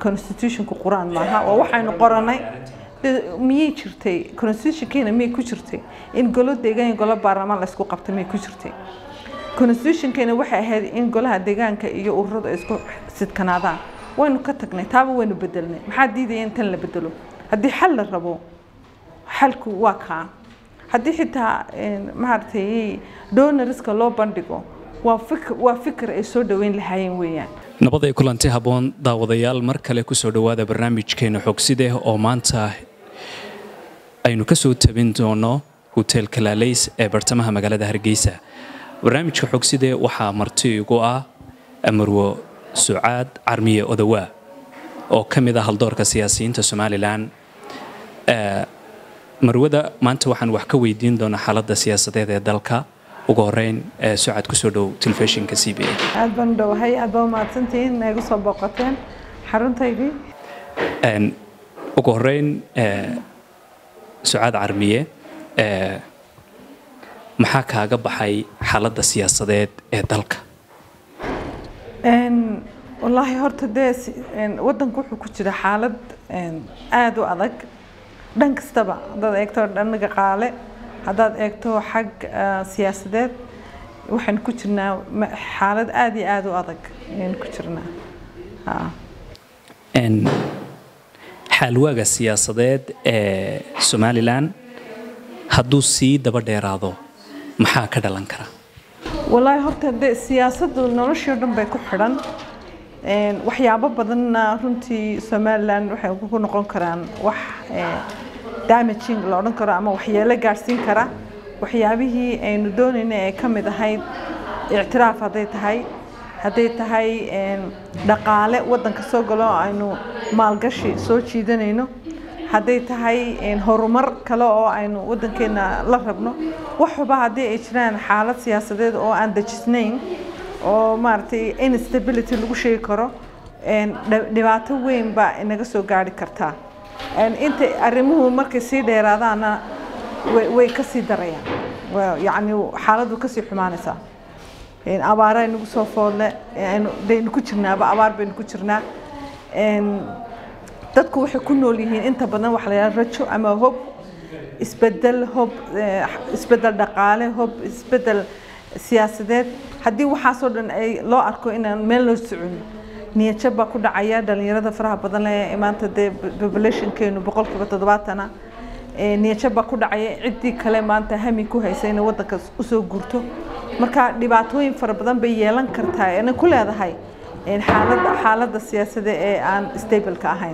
constitutionku qur-aan maaha waa waxaynu qoranay miyay jirtay constitutionkeena miyay ku jirtay in golo deegaan iyo golo baarlamaan laysku qabta miyay ku jirtay constitutionkeena waxay ahayd in golaha deegaanka iyo ururadu ay isku sidkanaadaan waynu ka tagnay taaba waynu bedelnay maxaa diidaya in tan la bedelo haddii xal la rabo xalku waa kaa haddii xitaa maaragtay donoriska loo bandhigo waa fikr waa fikir ay soo dhaweyn lahaayeen weeyaan nabad ay kulanti habboon daawadayaal mar kale kusoo dhowaada barnaamijkeena xogside oo maanta aynu ka soo tabin doono hotel kalaaleys ee bartamaha magaalada hargeysa barnaamijka xogside waxaa marti igu ah amarwo sucaad carmiye odawaa oo ka mid ah haldoorka siyaasiyiinta somalilan marwada maanta waxaan wax ka weydiin doonaa xaaladda siyaasadeed ee dalka ugu horeyn sucad kusoo dhow telefishinka c b a aad baan u dhowahay aad baa umahadsantihiin inay igu soo booqateen xaruntaydii ugu horeyn sucaad carmiye maxaa kaaga baxay xaaladda siyaasadeed ee dalka wallaahi horta dee waddanku wuxuu ku jira xaalad aada u adag dhan kastaba haddaad eegto dhan dhaqaale haddaad eegto xag siyaasadeed waxaynu ku jirnaa xaalad aada iyo aada u adag ayaynu ku jirnaa xaalwaaga siyaasadeed ee somalilan hadduu sii daba dheeraado maxaa ka dhalan kara wallaahi horta de siyaasaddu noloshii o dhan bay ku xidhan waxyaabo badanna runtii somalilan waxay ku noqon karaan wax damaging la odhan karo ama waxyeelo gaadhsiin kara waxyaabihii aynu doonayna ee ka mid ahayd ictiraaf hadday tahay hadday tahay dhaqaale waddanka soo galo aynu maalgashi soo jiidanayno hadday tahay horumar kale oo aynu waddankeena la rabno waxba haddii ay jiraan xaalad siyaasadeed oo aan dejisnayn oo maaragtay instability lagu sheegi karo dhibaato weyn baa inaga soo gaari kartaa inta arrimuhu markay sii dheeraadaana way ka sii darayaan yacni xaaladdu kasii xumaanaysaa abaara aynagu soo foodle daynu ku jirnaaba abaar baynu ku jirnaa dadku waxay ku nool yihiin inta badan waxa la yidhaha rajo ama hob isbedel hob isbedel dhaqaale hob isbedel siyaasadeed haddii waxaasoo dhan ay loo arko inaan meel loo socon niyadjab baa ku dhacaya dhalinyarada faraha badan ee maanta dee populationkeenu boqolkiiba toddobaatana niyadjab baa ku dhacaya ciddii kale maanta hami ku haysa inay waddanka usoo guurto marka dhibaatooyin fara badan bay yeelan kartaa inay ku leedahay xaaladda xaaladda siyaasada ee aan stableka ahayn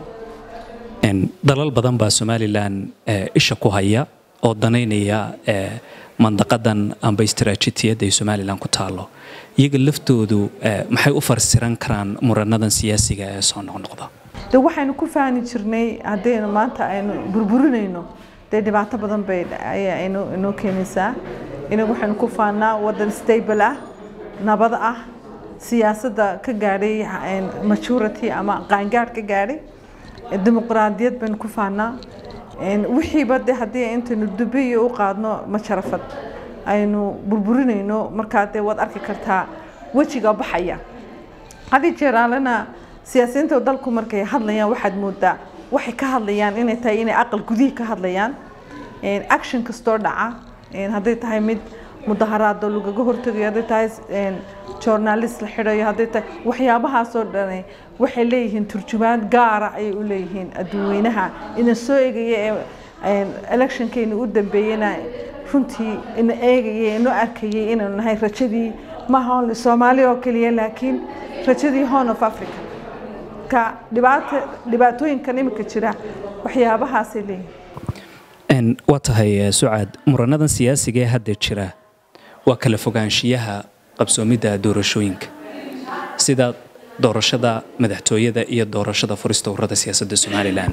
dalal badan baa somalilan isha ku haya oo danaynaya mandaqadan amba istaraatiijiyadda ay somalilan ku taalo iyaga laftoodu maxay u farsiran karaan muranadan siyaasiga ee soo noqnoqda de waxaynu ku fahmi jirnay haddaynu maanta aynu burburinayno dee dhibaato badan bay aynu inoo keenaysaa inagu waxaynu ku faannaa waddan stable ah nabad ah siyaasadda ka gaadhay majority ama qaangaadh ka gaadhay dimuqraadiyad baynu ku faannaa wixiiba de haddii intaynu dubiyo u qaadno majarafad aynu burburinayno markaa dee waad arki kartaa wejiga baxaya hadii jeeraalena siyaasiyiinta dalku markay hadlayaan waxaad moodaa waxay ka hadlayaan inay tahay inay aqal gudihii ka hadlayaan action kastoo dhaca hadday tahay mid mudaharaado lagaga hortegayo hadday tahay journalist la xidhayo hadday tahay waxyaabahaasoo dhani waxay leeyihiin turjumaad gaara ayay u leeyihiin adduunweynaha ina soo egaya ee electionkeena u dambeeyena runtii ina eegayay inoo arkayay inaynu nahay rajadii maaha only soomaaliya oo keliya laakiin rajadii horn of africa ka dhibaata dhibaatooyinkan imika jira waxyaabahaasay leeyihiin waa tahay sucaad muranadan siyaasiga ee hadda jira waa kala fogaanshiyaha qabsoomidda doorashooyinka sida doorashada madaxtooyada iyo doorashada furista ururada siyaasadda somalilan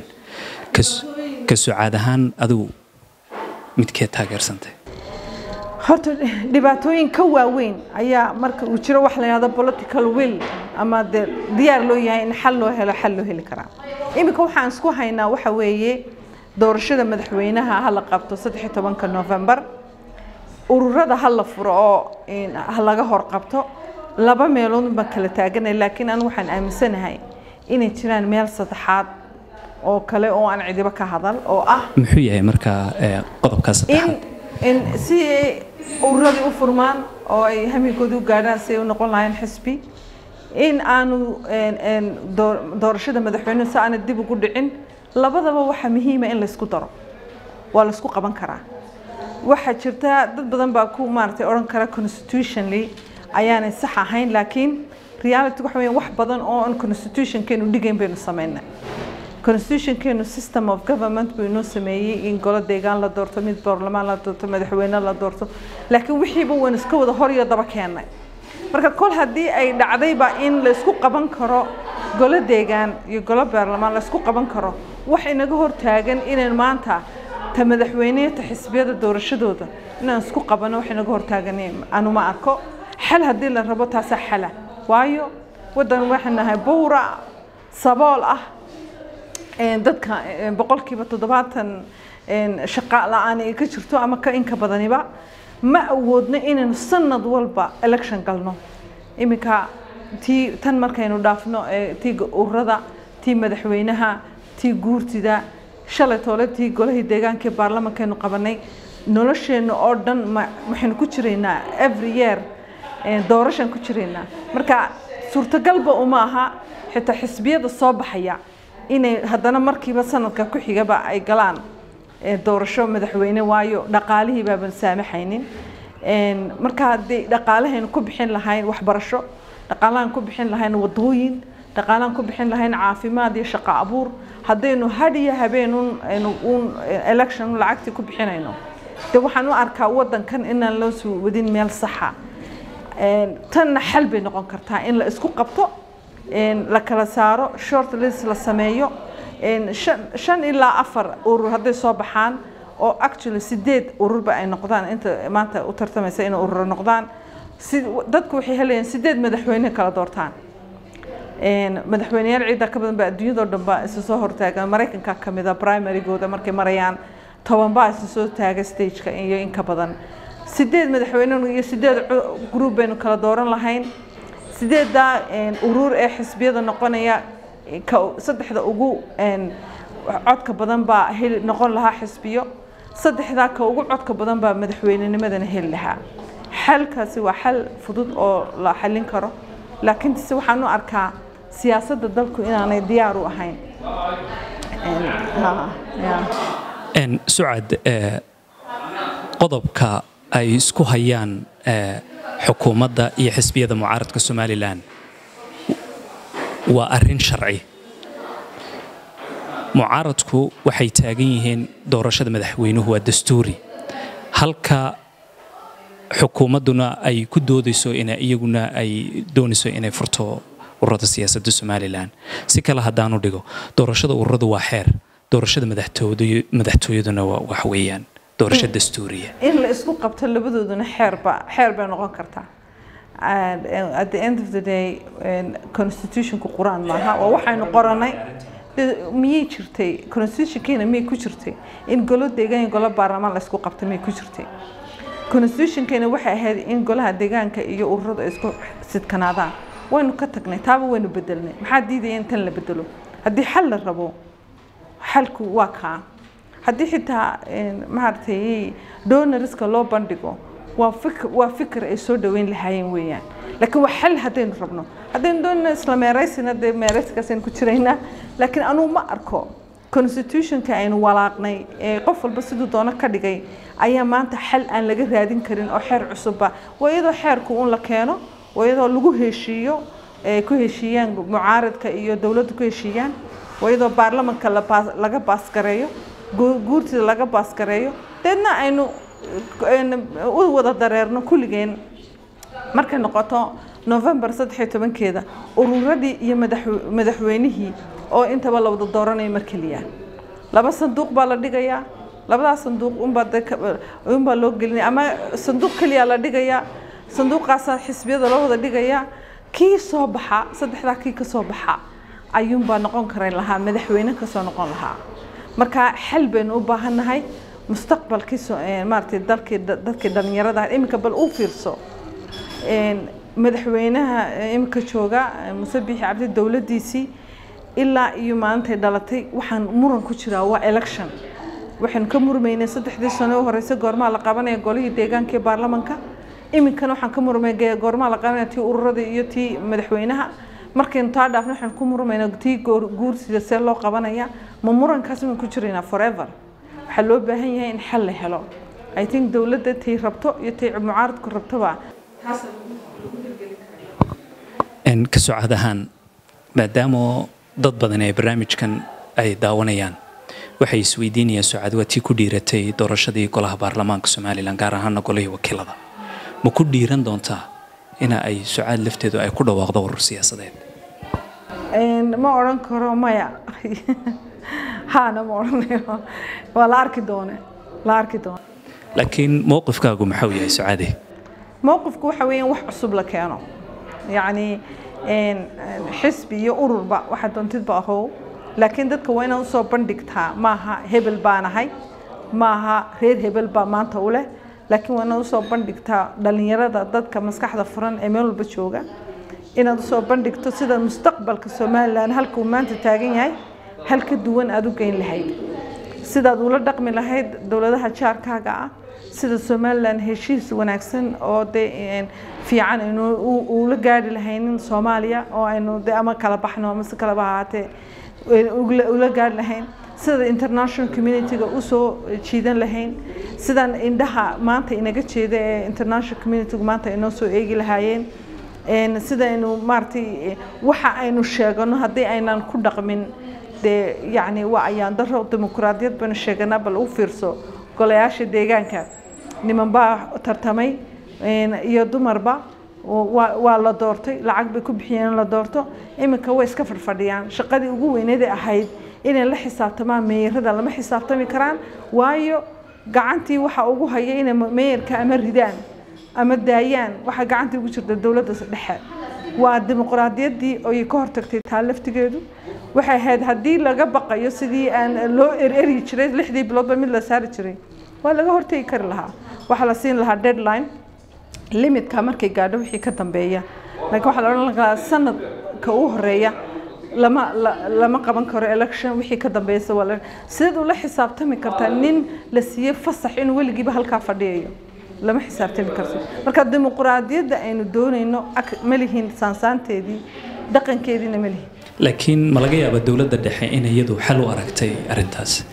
ka sucaad ahaan adigu midkeed taageersantay horta dhibaatooyin ka waaweyn ayaa marka uu jiro wax la yidhahdo political will ama dee diyaar loo yahay in xal loo helo xal loo heli karaa iminka waxaan isku haynaa waxa weeye doorashada madaxweynaha ha la qabto saddex tobanka novembar ururada ha la furo oo ha laga hor qabto laba meelood baan kala taaganay laakiin anigu waxaan aaminsanahay inay jiraan meel saddexaad oo kale oo aan cidiba ka hadal oo ah muxuu yahay markaa qodobkaa in saddexaad in si ay ururadii u furmaan oo ay hamigoodii u gaadhaan si ay u noqon lahayn xisbi in aanu een, een, door- doorashada madaxweynuhu si aana dib ugu dhicin labadaba waxaa muhiima in laysku daro waa laysku qaban karaa waxaa jirta dad badan baa ku maaragtay odhan kara constitutionally ayaanay sax ahayn laakiin reality waxa weeyaan wax badan oo aan constitutionkeenu dhigayn baynu samaynay constitutionkeenu system of government buu inoo sameeyey in golo deegaan la doorto mid baarlamaan la doorto madaxweyne la doorto laakiin wixiiba waan iska wada hor iyo daba keennay marka kol haddii ay dhacdayba in la isku qaban karo golo deegaan iyo golo baarlamaan la isku qaban karo wax inaga hortaagan inaynu maanta ta madaxweyneya ta xisbiyada doorashadooda inaan isku qabano wax inaga hortaagan anu ma arko xal haddii la rabo taasaa xala waayo waddan waxaan nahay buura sabool ah een, dadka een, boqolkiiba toddobaatan een, shaqa la-aan ay ka jirto ama ka inka badaniba ma awoodno inaynu sanad walba election galno iminka tii tan markaynu dhaafno ee, tii urada tii madaxweynaha tii guurtida shalay toole tii golahii deegaanka ee baarlamankaynu qabanay nolosheenna oo dhan ma waxaynu ku jiraynaa every year een, doorashaan ku jiraynaa marka suurtagalba uma aha xitaa xisbiyada soo baxaya inay haddana markiiba sanadka ku xigaba ay galaan ee, doorasho madaxweyne waayo dhaqaalihii baaban saamaxaynin Een, marka haddii dhaqaalahaynu ku bixin lahayn waxbarasho dhaqaalahan ku bixin lahayn wadooyin dhaqaalahan ku bixin lahayn caafimaad iyo shaqo abuur haddaynu had iyo habeen un aynu un election lacagtii ku bixinayno de waxaan u arkaa waddankan inaan loo soo wadin meel saxa Een, tanna xal bay noqon kartaa in la isku qabto een, la kala saaro short list la sameeyo een, shan shan ilaa afar urur hadday soo baxaan oo actually sideed ururba ay noqdaan inta maanta u tartamaysa inay ururo noqdaan si dadku waxay helayaan sideed madaxweyne kala doortaan Een, madaxweyneyaal ciidda ka badan ba adduunyadoo dhan ba isu soo hortaagan maraykanka ka mid a primarygooda markay marayaan toban baa isu soo taaga stageka iyo in ka badan sideed madaxweyne iyo sideed cu- group baynu kala dooran lahayn sideeddaa een, urur ee xisbiyada noqonaya ka saddexda ugu een, codka badan baa heli noqon lahaa xisbiyo saddexdaa ka ugu codka badan baa madaxweynenimadana heli lahaa xalkaasi waa xal fudud oo la xallin karo laakiin se waxaan u arkaa siyaasadda dalku inaanay diyaar u ahayn Een, ha, ya. Een, sucad ee, qodobka ay isku hayaan ee, xukuumadda iyo xisbiyada mucaaradka somalilan waa arrin sharci mucaaradku waxay taagan yihiin doorashada madaxweynuhu waa dastuuri halka xukuumadduna ay ku doodayso ina iyaguna ay doonayso inay furto ururada siyaasadda somalilan si kale haddaanu dhigo doorashada ururadu waa xeer doorashada madaxtooyadu- madaxtooyaduna waa wax weeyaan doorasho dastuuriya in la isku qabto labadooduna xeerba xeer bay noqon kartaa And, uh, at the end of the day um, constitutionku quraan maaha waa waxaynu qoranay De- miyay jirtay constitutionkeena miyay ku jirtay in golo deegaan iyo golo baarlamaan la isku qabto miyay ku jirtay constitutionkeena waxay ahayd in golaha deegaanka iyo ururadu ay isku sidkanaadaan waynu ka tagnay taaba waynu bedelnay maxaa diidaya in tan la bedelo haddii xal la rabo xalku waa kaa haddii xitaa een, maaragtay donoriska loo bandhigo waa fikr waa fikir ay soo dhaweyn lahaayeen weeyaan laakiin waa xal haddaynu rabno haddaynu doonayno isla meeraysina dee meerayskaasaynu ku jiraynaa laakiin anugu ma arko constitutionka aynu walaaqnay ee qof walba siduu doono ka dhigay ayaa maanta xal aan laga raadin karin oo xeer cusubba waa iyadoo xeerku un la keeno waa iyadoo lagu heshiiyo ee ku heshiiyaan mucaaradka iyo dowladdu ku heshiiyaan waa iyadoo baarlamanka la baas- laga baasgareeyo gu- guurtida laga baasgareeyo deedna aynu een, u wada dareerno kulligeen markay noqoto november saddex iyo tobankeeda ururadii iyo madax- madaxweynihii oo intaba la wada dooranayo mar keliya laba sanduuq baa la dhigayaa labadaas sanduuq unbaa de ka- unbaa loo gelinaya ama sanduuq keliya la dhigayaa sanduuqaasaa xisbiyada loo wada dhigayaa kii soo baxa saddexdaa kii ka soo baxa ayuunbaa noqon kara lahaa madaxweyne kasoo noqon lahaa marka xal baynu u baahannahay mustaqbalkii soo- ee, maaragtay dalkii dadkii dhalinyarada ah iminka bal u fiirso Een, madaxweynaha ee, iminka jooga ee, muse biixi cabdi dowladdiisii ilaa iyo maalintay dhalatay waxaan muran ku jiraa waa election waxaynu ka murmaynay saddexdii sano u horeysa goormaa la qabanaya golihii deegaanka ee baarlamanka iminkana waxaan ka murmay goormaa la qabanaya tii ururada iyo tii madaxweynaha markaynu taa dhaafna waxaan ku murmaynaa tii guursida see loo qabanaya ma murankaas inaan ku jiraynaa forever waxaa loo baahan yahay in xal la helo i think dowladda tay rabto iyo tay mucaaradku rabtoba ka socod ahaan maadaama dad badan ee barnaamijkan ay daawanayaan waxay isweydiinayaan socad waa tii ku dhiiratay doorashadii golaha baarlamaanka somalilan gaar ahaana golihii wakiilada ma ku dhiiran doontaa ina ay sucaad lafteedu ay ku dhawaaqdo urur siyaasadeed ma odhan karo maya haana ma odhanayo waa la arki doone la arki doone laakiin mowqifkaagu maxau yahay sucaade mowqifku waxa weeyaan wax cusub la keeno yacni xisbi iyo ururba waxa doontidba ahow laakiin dadka waa inaad usoo bandhigtaa maaha hebel baanahay maaha reer hebel baa maanta u leh laakiin waa inaad usoo bandhigtaa dhalinyarada dadka maskaxda furan ee meel walba jooga inaad usoo bandhigto sida mustaqbalka somalilan halka uu maanta taagan yahay hal ka duwan aada u geyn lahayd sidaad ula dhaqmi lahayd dowladaha jaarkaaga ah sida somalilan heshiis wanaagsan oo dee fiican aynu ula gaari lahaynin soomaaliya oo aynu de ama kala baxno ama si kaleba ahaatee ula gaari lahayn sida international community-ga usoo jiidan lahayn sidan indhaha maanta inaga jeeda ee international community-gu maanta inoo soo eegi lahaayeen sidaynu maaragtay waxa aynu sheegano haddii aynan ku dhaqmin dee yacni waa ayaan daro dimuqraadiyad baynu sheeganaa bal u fiirso golayaasha deegaanka niman baa tartamay iyo dumarba waa la doortay lacag bay ku bixiyeen in la doorto iminka way iska fadhfadhiyaan shaqadii ugu weyneeday ahayd inay la xisaabtamaan meeyarada lama xisaabtami karaan waayo gacantii waxa ugu haya inay meeyarka ama ridaan ama daayaan waxaa gacantii ugu jirta dowladda dhexe waa dimuqraadiyaddii oy ka hortagtay taa laftigeedu waxay ahayd haddii laga baqayo sidii aan loo ereri jiray lixdii biloodba mid la saari jiray waa laga hortegi kari lahaa waxaa la siin lahaa deadline limitka markay gaadho wixii ka dambeeya laakiin waxaa la odhan lahaa sanadka u horeeya lama lama qaban karo election wixii ka dambeeysa waa sideed ula xisaabtami kartaa nin la siiyey fasax inuu weligiiba halkaa fadhiyayo lama xisaabtami karto marka dimuqraadiyadda aynu doonayno ma lihin saansaanteedii dhaqankeediina ma lihin laakiin ma laga yaaba dowladda dhexe in iyadu xal u aragtay arrintaas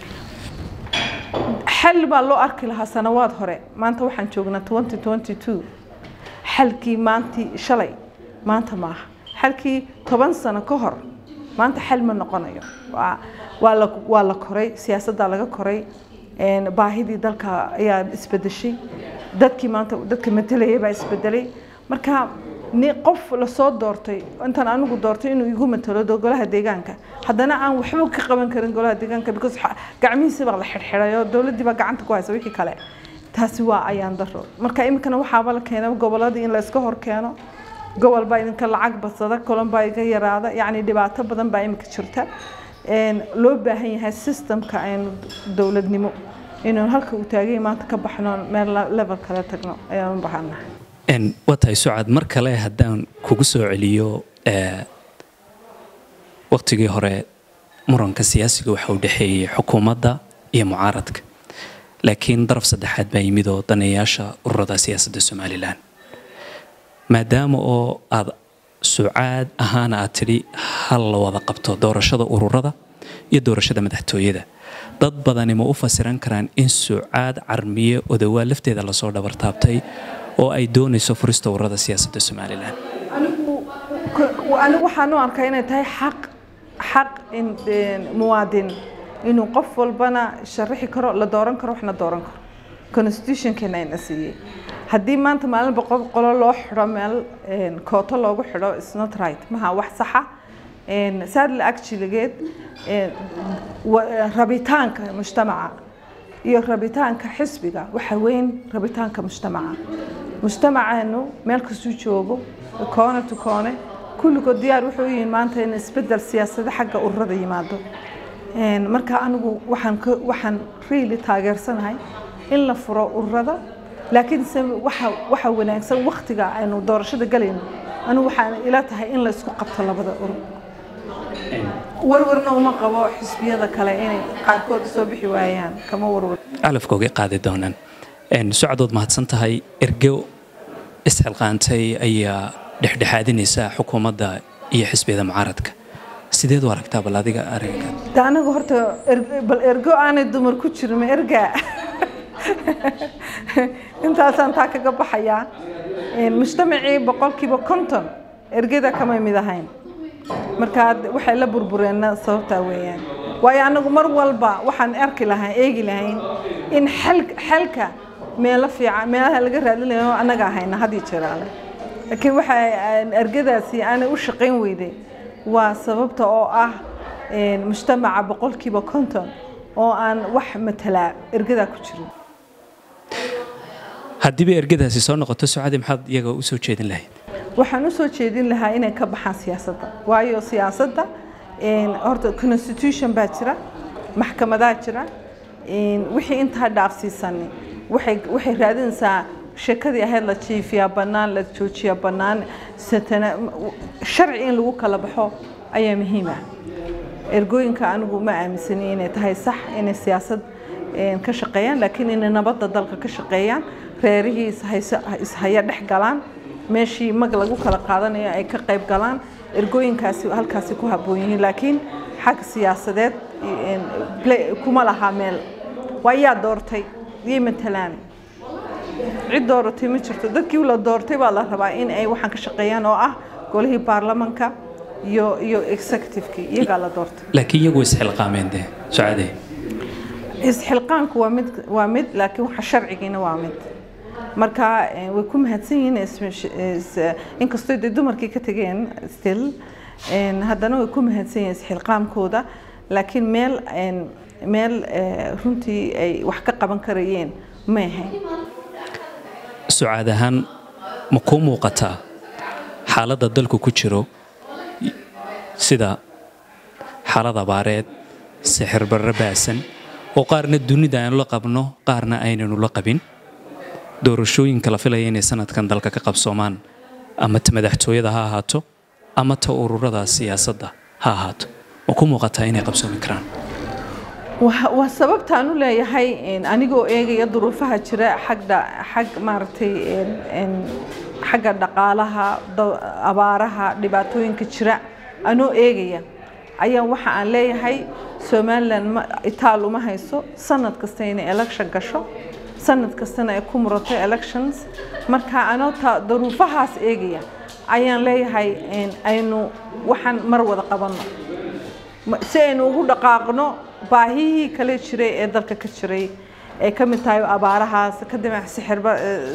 xal baa loo arki lahaa sanawaad hore maanta waxaan joognaa twenty twenty two xalkii maantii shalay maanta maaha xalkii toban sano ka hor maanta xal ma noqonayo waa waa la waa la koray siyaasaddaa laga koray baahidii dalka ayaa isbedeshay dadkii maanta dadka matalayay baa isbedelay marka ni qof lasoo doortay intaan anigu doortay inuu igu matalo golaha deegaanka haddana aan waxba ka qaban karin golaha deegaanka because gacmihiisi baa la xidhxidhay oo dowladdii baa gacanta ku haysa wixii kale taasi waa ayaan daro marka iminkana waxaaba la keena goboladii in la iska hor keeno gobol baa idinka lacag badsada kolon baa iga yaraada yacni dhibaato badan baa iminka jirta loo baahan yahay systemka aynu dowladnimo inuu halka uu taagay maanta ka baxno meel level kale tagno ayaan u baahanahay waa tahay sucad mar kale haddaan kugu soo celiyo waktigii hore muranka siyaasiga waxa uu dhexeeyey xukuumadda iyo mucaaradka laakiin daraf saddexaad baa yimid oo daneeyaasha ururada siyaasadda somalilan maadaama oo aad sucaad ahaana aad tidhi hal la wada qabto doorashada ururada iyo doorashada madaxtooyada dad badani ma u fasiran karaan in sucaad carmiye odawaa lafteeda lasoo dhabartaabtay oo ay doonayso furista ururada siyaasadda somalilan anigu waxaan u arkaa inay tahay xaq xaq muwaadin inuu qof walbana sharaxi karo la dooran karo waxna dooran karo constitutionkeena ayna siiyey haddii maanta maalin boqol qolo loo xidho meel kooto loogu xidho is not right maha wax saxa sadla actualigeed rabitaanka mujtamaca iyo rabitaanka xisbiga waxa weyn rabitaanka mujtamaca mujtamaceenu meel kastuu joogo koone to koone kulligood diyaar wuxuu yihiin maanta in isbedel siyaasada xagga ururada yimaado marka anigu waxaan waxaan really taageersanahay in la furo ururada laakiin se waxa waxa wanaagsan waktiga aynu doorashada galayno anigu waxaan ila tahay in la isku qabto labada urur warwarna uma qabo xisbiyada kale inay qaarkood soo bixi waayaan kama warwar calafkooga qaadi doonaan socdood mahadsan tahay ergo isxilqaantay ayaa dhexdhexaadinaysa xukuumadda iyo xisbiyada mucaaradka sideed u aragtaa bal adiga arrinka de anaga horta bal ergo aanay dumar ku jirin ma ergaa intaasaan taa kaga baxayaa mujtamacii boqolkiiba konton ergada kamay mid ahayn marka waxay la burbureenna sababtaa weeyaan waayo anagu mar walba waxaan arki lahayn eegi lahayn in xalka meelo fiican meelaha laga raadinayo anaga ahayna hadii jiraale laakiin waxa ergadaasi aanay u shaqayn weyday waa sababta oo ah mujtamaca boqolkiiba konton oo aan wax matalaa ergadaa ku jirin haddiiba ergadaasi soo noqoto socadi maxaad iyaga u soo jeedin lahayd waxaan u soo jeedin lahaa inay ka baxaan siyaasadda waayo siyaasadda horta constitution baa jira maxkamadaa jira wixii intaa dhaafsiisani waxay waxay raadinaysaa sheekadii ahayd la jiifiyaa bannaan la joojiyaa bannaan satana sharci in lagu kala baxo ayaa muhiim ah ergooyinka anigu ma aaminsani inay tahay sax inay siyaasad ka shaqeeyaan laakiin inay nabadda dalka ka shaqeeyaan reerihii ishaya dhex galaan meeshii mag lagu kala qaadanayo ay ka qayb galaan ergooyinkaasi halkaasi ku habboon yihiin laakiin xag siyaasadeed kuma laha meel waa yaa doortay yay matalaan cid dooratay ma jirto dadkii la doortay baa la rabaa in ay waxaan ka shaqeeyaan oo ah golihii baarlamanka iyo iyo executivekii iyagaa la doortay laakiin iyagu isxilqaameen de socade isxilqaanku waa mid waa mid laakiin waxa sharcigiina waa mid marka way ku mahadsan yihiin inkastoo dee dumarkii ka tageen still haddana way ku mahadsan yihiin isxilqaamkooda laakiin meel meel runtii ay wax ka qaban karayeen ma ahayn sucaad ahaan ma kuu muuqataa xaaladda dalku ku jiro sida xaalad abaareed sixir barre baasan oo qaarna dunida aynu la qabno qaarna aynanu la qabin doorashooyinka la filaya inay sanadkan dalka ka qabsoomaan ama ta madaxtooyada ha ahaato ama ta ururada siyaasadda ha ahaato ma ku muuqataa inay qabsoomi karaan waa sababtaan u leeyahay anigoo eegaya duruufaha jira xagda xag maaragtay xagga dhaqaalaha abaaraha dhibaatooyinka jira anoo eegaya ayaa waxa aan leeyahay somalilan itaal uma hayso sanad kasta inay election gasho sanad kastana ay ku murato elections marka anoo ta duruufahaas eegaya ayaan leeyahay aynu waxaan mar wada qabanno si aynu ugu dhaqaaqno baahihii kale jiray ee dalka ka jiray ee ka mid tahay abaarahaas kadib sixirba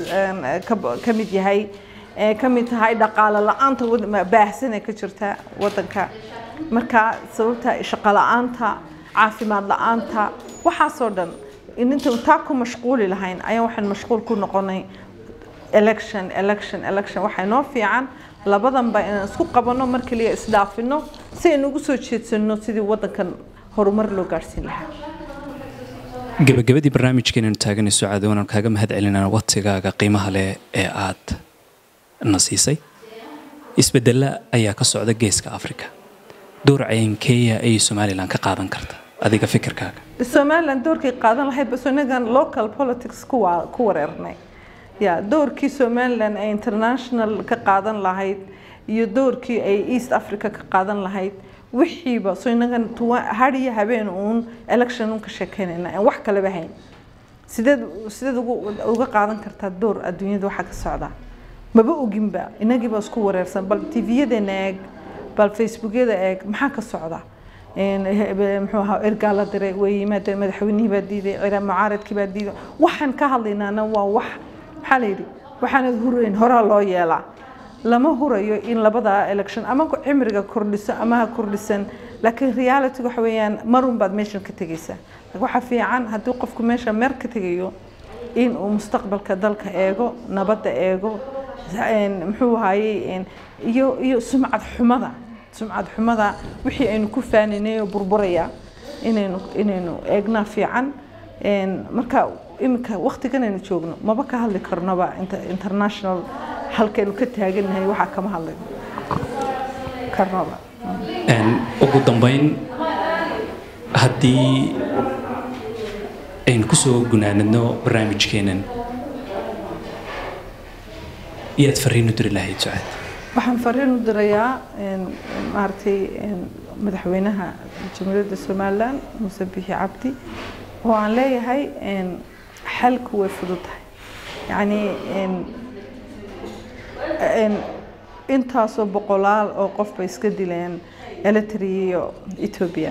ka mid yahay ee ka mid tahay dhaqaale la-aanta baahsan ee ka jirta waddanka marka sababta shaqo la-aanta caafimaad la-aanta waxaasoo dhan inta taa ku mashquuli lahayn ayaan waxaan mashquul ku noqonay election election election waxaa noo fiican labadanba inaan isku qabanno mar kaliya isdhaafino si aynu ugu soo jeedsanno sidii waddankan horumar loo gaarhsiin lahaa gabagabadii barnaamijkeenanu taaganayso cadoonaan kaaga mahad celinaa waqtigaaga qiimaha leh ee aad na siisay isbedella ayaa ka socda geeska afrika door caynkeeya ayay somalilan ka qaadan karta adiga fikirkaaga somalilan doorkay qaadan lahayd bas inagan local politics ku wareernay ya doorkii somalilan ay international ka qaadan lahayd iyo doorkii ay east africa ka qaadan lahayd wixiiba so inagan hadiyo habeen uun election un ka sheekeynayna aan wax kaleba hayn sideed sideed uga qaadan kartaa door adduunyada waxaa ka socda maba oginba inagiiba isku wareersan bal tvyadeena eeg bal facebookyada eeg maxaa ka socda muxuu ahaa ergaa la diray way yimaadeen madaxweynihii baa diiday mucaaradkii baa diiday waxaan ka hadlaynaana waa wax maxaa la yidhi waxaanad hurayn horaa loo yeelaa lama hurayo in labada election ama cimriga kordhiso ama ha kordhisan laakiin reality waxa weeyaan marun baad meeshan ka tegaysaa waxa fiican haddii qofku meesha meer ka tegayo in uu mustaqbalka dalka eego nabadda eego muxuu ahaayey iyo iyo sumcad xumada sumcad xumada wixii aynu ku faaninay oo burburaya inaynu inaynu eegnaa fiican marka iminka waqtigan aynu joogno maba ka hadli karnoba international halkaynu ka taagannahay waxaa kama hadli karnoba ugu dambeyn haddii aynu ku soo gunaanadno barnaamijkeenan iyaad fariin u diri lahayd sucaad waxaan fariin u dirayaa maaragtay madaxweynaha jamhuuriyadda somalilan muuse bixi cabdi oo aan leeyahay xalku way fududahay yacni intaasoo boqolaal oo qof bay iska dileen eritrea iyo etoobiya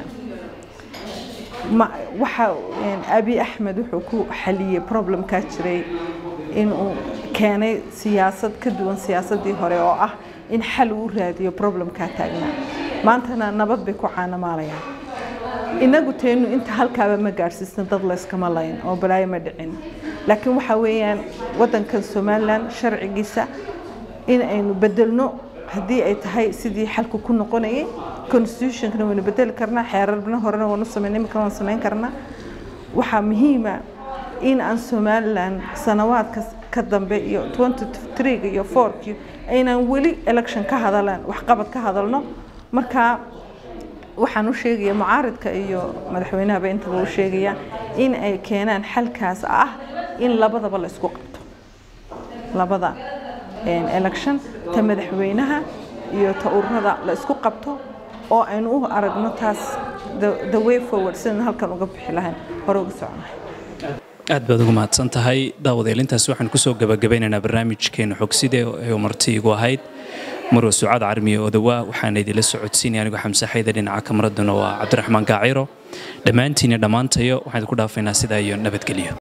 waxa abi axmed wuxuu ku xaliyey problemkaa jiray inuu keenay siyaasad ka duwan siyaasadii hore oo ah in xal uu raadiyo problemkaa taagnaa maantana nabad bay ku caanamaalayaan inagu teenu inta halkaaba ma gaadhsiisna dad layskama layn oo balaayo ma dhicin laakiin waxa weeyaan waddankan somalilan sharcigiisa in aynu bedelno haddii ay tahay sidii xalku ku noqonayay constitutionkana waynu bedeli karnaa xeerarna horena waanu sameyn imikana waan samayn karnaa waxaa muhiima in aan somalilan sanawaadka ka dambe iyo ga iyo fourki aynaan weli election ka hadalan waxqabad ka hadalno marka waxaan u sheegaya mucaaridka iyo madaxweynahaba intaba u sheegaya in ay keenaan xalkaas ah in labadaba la isku qabto labada election ta madaxweynaha iyo ta ururada la isku qabto oo aynu u aragno taas the way forward sidaan halkan uga bixi lahayn hore uga soconahay aad baad ugu mahadsan tahay daawadeelintaas waxaan kusoo gabagabeynaynaa barnaamijkeena xogside ee marti igu ahayd marwa sucaad carmiye odawaa waxaana idinla socodsiinaya anigoo xamse xayda dhinaca kamaraduna waa cabdiraxmaan gaaciro dhammaantiina dhammaantayo waxaan idinku dhaafaynaa sidaa iyo nabadgelyo